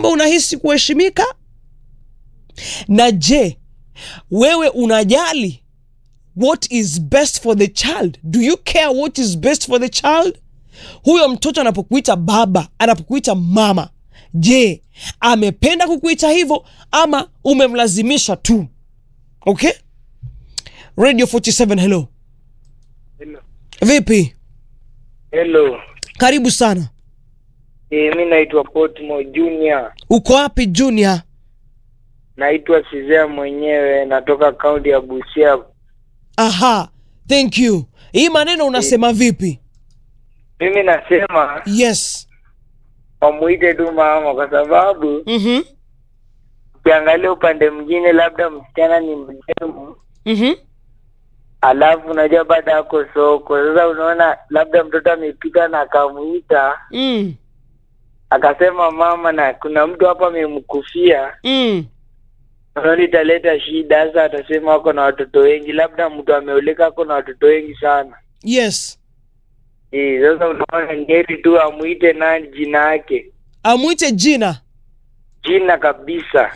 kwamba unahisi kuheshimika na je wewe unajali what is best for the child do you care what is best for the child huyo mtoto anapokuita baba anapokuita mama je amependa kukuita hivyo ama umemlazimisha tu okay radio 47 hello Hello. vipi Hello. karibu sana E, mi naitwa Potmo Junior. uko wapi junior Naitwa Sizea mwenyewe, natoka kaunti ya Busia. aha thank you hii maneno unasema vipi Mimi nasema yes wamuite tu mama, kwa sababu mhm ukiangalia upande mwingine, labda msichana ni mdemu, mhm alafu unajua baada yako soko. Sasa unaona labda mtoto amepita na akamuita mm. akasema mama, na kuna mtu hapa amemkufia, Mm. unaona italeta shida. Sasa atasema ako na watoto wengi, labda mtu ameoleka ako na watoto wengi sana. yes Eh, sasa unaona ngeri tu amuite nani jina yake amwite jina jina kabisa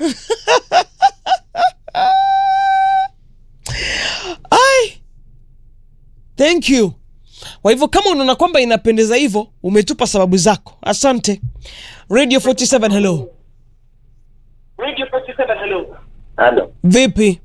ai thank you kwa hivyo kama unaona kwamba inapendeza hivyo umetupa sababu zako asante radio 47 hello halo vipi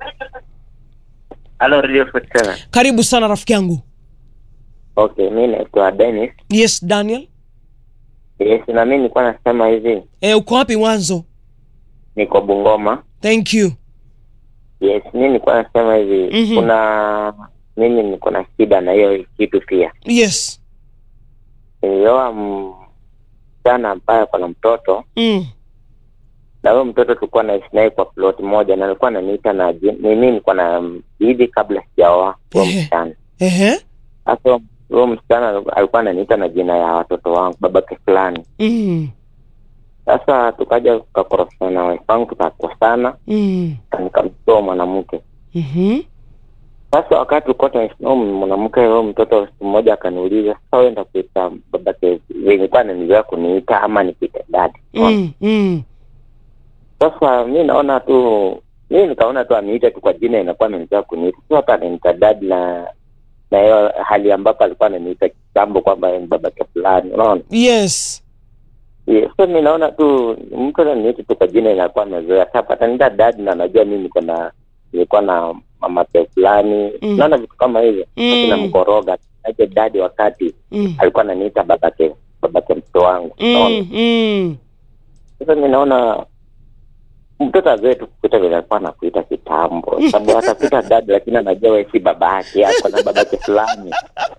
halo radio 47 karibu sana rafiki yangu okay mi naitwa Dennis yes daniel yes na mi nilikuwa nasema hivi e, uko wapi mwanzo niko Bungoma thank you yes mi nilikuwa nasema hivi Mhm. kuna mimi niko na shida na hiyo kitu pia yes nilioa msichana ambaye ako na mtoto mm. na huyo mtoto tulikuwa naishi naye kwa plot moja na alikuwa ananiita na ji- mimi nilikuwa na bibi kabla sijaoa huyo Ehe. msichana Ehe. sasa huyo msichana alikuwa ananiita na jina ya watoto wangu babake fulani Mm. sasa tukaja tukakorofana na wife wangu tukakosana Mm. na nikamtoa mwanamke Mhm. sasa wakati tulikuwa tunaishi na huyo mwanamke huyo mtoto siku mmoja akaniuliza sasa wewe enda kuita babake venye kuwa ananizoea kuniita ama nikuite dadi Mm. Mm. sasa mi naona tu mi nikaona tu aniite tu kwa jina inakuwa amenizoea kuniita sio hata ananiita dadi na na hiyo hali ambapo alikuwa ananiita kitambo kwamba yeye ni babake fulani unaona yes Yes, so mi naona tu mtu ananiita tu kwa jina inakuwa amezoea sasa ataniita dadi na najua mi niko na nilikuwa na mamake fulani Mm. naona vitu kama hivyo Mm. mm. namkoroga aje dadi wakati mm. alikuwa ananiita babake babake mtoto wangu unaona Mm. Mm. sasa mi naona mtoto azoe tu kukuita vile alikuwa anakuita kitambo sababu atakuita dadi lakini anajua wewe si baba yake ako na babake fulani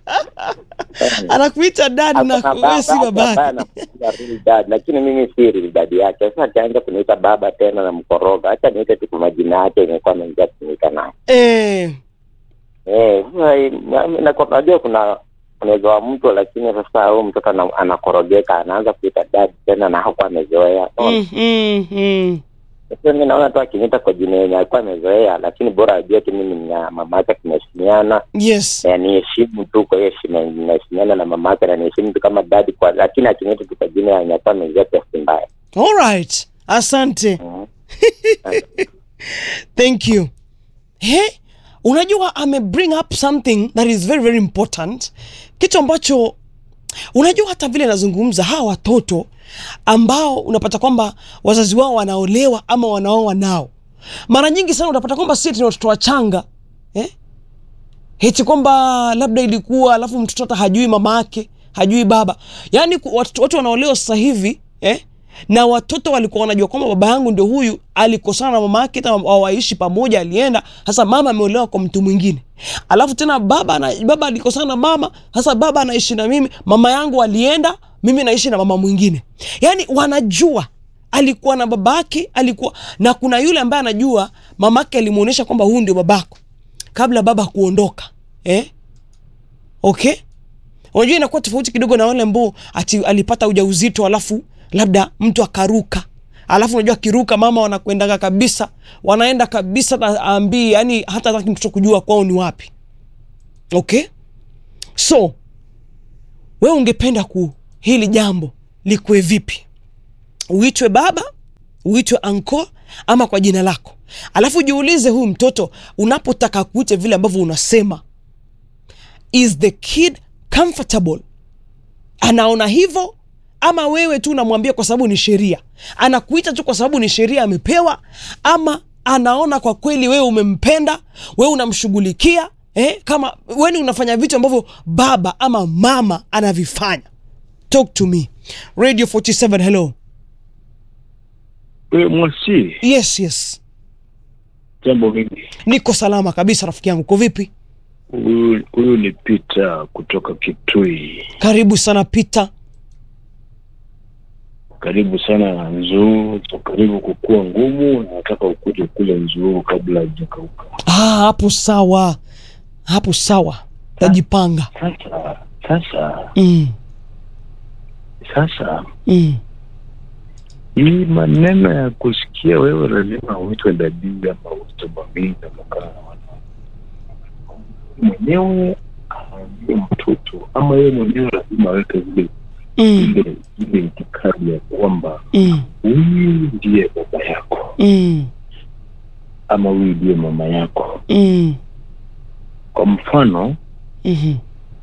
Eh. anakuita dadi na Ako na wewe si baba ambaye babake anakuita real dad, lakini mimi si real dad yake sasa akianza kuniita baba tena na mkoroga hacha niite tu kwa majina yake imekuwa naingia kuniita naye eh. Eh, sasa hii- na- na- kwa- najua kuna unaweza wa mtu lakini sasa huyu mtoto ana- anakorogeka anaanza kuita dad tena na hakuwa amezoea mm. Mm. Mm. sasa mi naona tu akiniita kwa jina yenye alikuwa amezoea lakini bora ajue tu mimi na mama yake tunaheshimiana yes na niheshimu tu kwa hiyo heshima naheshimiana na mama yake na niheshimu tu kama dadi kwa lakini akiniita tu kwa jina yenye alikuwa amezoea pia si mbaya all right asante Mhm. thank you he unajua ame bring up something that is very very important kitu ambacho unajua hata vile nazungumza hawa watoto ambao unapata kwamba wazazi wao wanaolewa ama wanaoa nao mara nyingi sana unapata kwamba si ni watoto wachanga eh? heti kwamba labda ilikuwa alafu mtoto hata hajui mama yake hajui baba yaani ku- watu, watu wanaolewa sasa hivi eh? na watoto walikuwa wanajua kwamba baba yangu ndio huyu alikosana na mama yake hata waishi pamoja alienda sasa mama ameolewa kwa mtu mwingine alafu tena baba na, baba alikosana na mama sasa baba anaishi na mimi mama yangu alienda mimi naishi na mama mwingine yaani wanajua alikuwa na babake alikuwa na kuna yule ambaye anajua mamake alimuonyesha kwamba huyu ndio babako kabla baba kuondoka eh? okay unajua inakuwa tofauti kidogo na wale ambao ati alipata ujauzito alafu labda mtu akaruka alafu unajua akiruka mama wanakwendaga kabisa wanaenda kabisa na ambii yani hata hataki mtoto kujua kwao ni wapi okay so wewe ungependa ku hili jambo likuwe vipi uitwe baba uitwe anko ama kwa jina lako alafu jiulize huyu mtoto unapotaka kuite vile ambavyo unasema is the kid comfortable anaona hivyo ama wewe tu unamwambia kwa sababu ni sheria anakuita tu kwa sababu ni sheria amepewa ama anaona kwa kweli wewe umempenda wewe unamshughulikia eh, kama weni unafanya vitu ambavyo baba ama mama anavifanya talk to me radio 47 hello We Mwasi, yes yes jambo mingi. niko salama kabisa rafiki yangu ko vipi Huyu huyu ni Peter kutoka Kitui. karibu sana peter Karibu sana Nzuu, karibu kukua ngumu. Nataka ukuje kule Nzuu kabla haijakauka. ah, hapo sawa hapo sawa tajipanga Sasa sasa mm, sasa, mm, hii maneno ya kusikia wewe lazima uitwe dadii ama uitwe mamii ama kaa mwenyewe aambie mtoto ama yeye mwenyewe lazima aweke zile mm, ile ile itikadi ya kwamba mm, huyu ndiye baba yako mm, ama huyu ndiye mama yako. mm, Kwa mfano, mhm,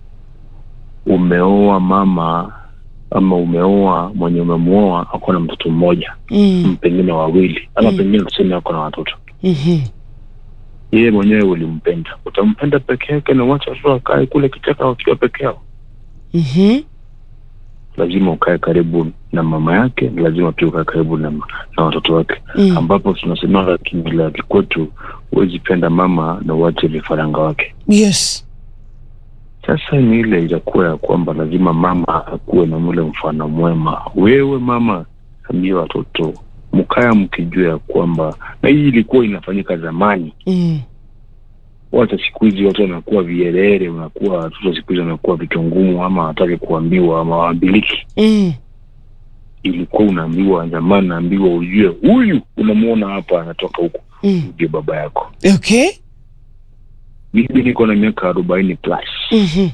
umeoa mama ama umeoa mwenye umemwoa ako na mtoto mmoja mm, pengine wawili ama Mm. pengine tuseme ako na watoto, mhm, yeye mwenyewe ulimpenda, utampenda peke yake na wacha watoto wakae kule kichaka wakiwa peke yao? mhm, Lazima ukae karibu na mama yake, lazima pia ukae karibu na, na watoto wake, mm. ambapo tunasemaga kimila ya kikwetu, huwezi penda mama na uache vifaranga wake. yes Sasa ni ile itakuwa ya kwamba lazima mama akuwe na mule mfano mwema. Wewe mama, ambie watoto mkaya mkijua ya kwamba, na hii ilikuwa inafanyika zamani. mm. Wacha siku hizi watu wanakuwa vierere, wanakuwa watoto siku hizi wanakuwa vichwa ngumu, ama wataki kuambiwa ama waambiliki. Mm. Ilikuwa unaambiwa zamani, naambiwa ujue huyu unamwona hapa anatoka huku, Mm. ndio baba yako. okay Mimi niko na miaka arobaini plus Mhm.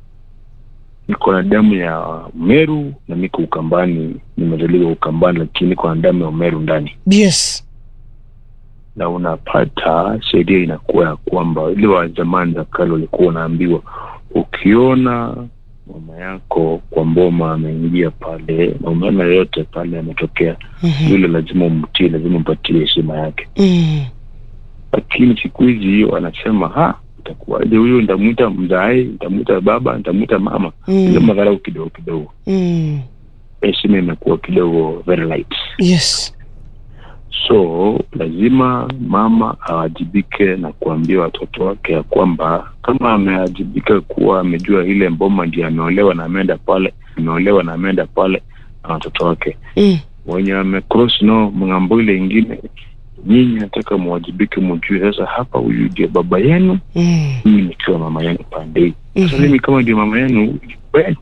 niko na damu ya Meru na niko Ukambani, nimezaliwa Ukambani, lakini niko na damu ya Meru ndani, yes na unapata sheria inakuwa ya kwamba ile wa zamani za kale walikuwa wanaambiwa, ukiona mama yako kwa mboma ameingia pale na umeona yoyote pale ametokea, Mhm. yule lazima umtii, lazima umpatie heshima yake. Mm. Lakini siku hizi hiyo wanasema ha, itakuwaje huyu, nitamwita mzae, nitamwita baba, nitamwita mama, ile Mm. madharau kidogo kidogo Mm. heshima imekuwa kidogo very light, yes so lazima mama awajibike na kuambia watoto wake ya kwamba kama ameajibika kuwa amejua ile mboma ndio ameolewa na ameenda pale, ameolewa na ameenda pale na watoto wake mm. wenye wamecross no mng'ambo ile ingine, nyinyi nataka muwajibike, mjue sasa hapa huyu ndio baba yenu, Mm. mimi nikiwa mama yenu pande hii. Sasa Mhm. mimi kama ndio mama yenu we,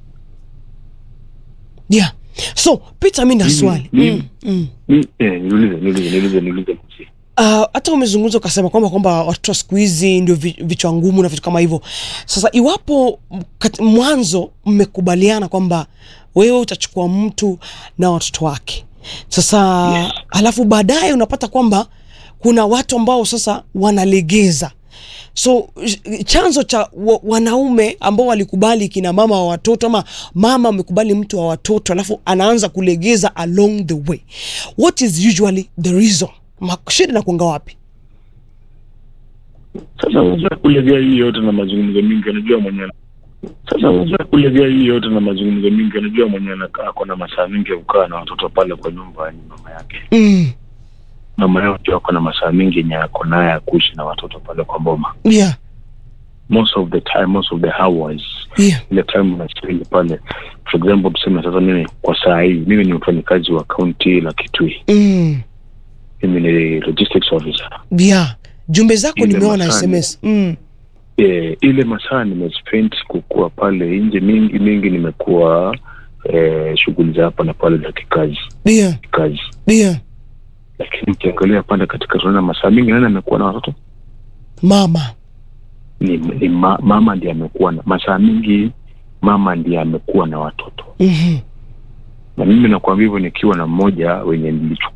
yeah so peter mi na Mimi- swali mimi- mm. Mm. ni- eh, niulize niulize niulize niulize mzee. Ah, hata umezungumza ukasema kwamba kwamba watoto wa siku hizi ndio vi- vichwa ngumu na vitu kama hivyo sasa iwapo m- kat- mwanzo mmekubaliana kwamba wewe utachukua mtu na watoto wake sasa Yes. alafu baadaye unapata kwamba kuna watu ambao sasa wanalegeza so j- chanzo cha wa, wanaume ambao walikubali kina mama wa watoto ama mama amekubali mtu wa watoto alafu anaanza kulegeza along the way what is usually the reason Ma- shida na kuanga wapi Sasa unajua kulegea hii yote na mazungumzo mingi, anajua mwenyewe. Sasa unajua kulegea hii yote na mazungumzo mingi, anajua mwenyewe anakaa ako na masaa mingi ya kukaa na watoto pale kwa nyumba, ni mama yake. mm. Mama yao ndio ako na masaa mingi yenye ako naye ya kuishi na watoto pale kwa boma. yeah Most of the time, most of the hours, yeah ile time unaspend pale. For example, tuseme sasa mimi kwa saa hii, mimi ni mfanyikazi wa kaunti la Kitui, mm. mimi ni logistics officer. yeah jumbe zako Ile nimeona masaa sms mm. eh, ile masaa nimespend kukuwa pale nje mingi mingi, nimekuwa eh, shughuli za hapa na pale za kikazi yeah kazi, yeah lakini ukiangalia pale katika tunaona masaa mingi, nani amekuwa na watoto mama ni, ni ma, mama ndiye amekuwa na masaa mingi, mama ndiye amekuwa na watoto, mm-hmm. na mimi nakwambia hivyo nikiwa na mmoja wenye nilichukua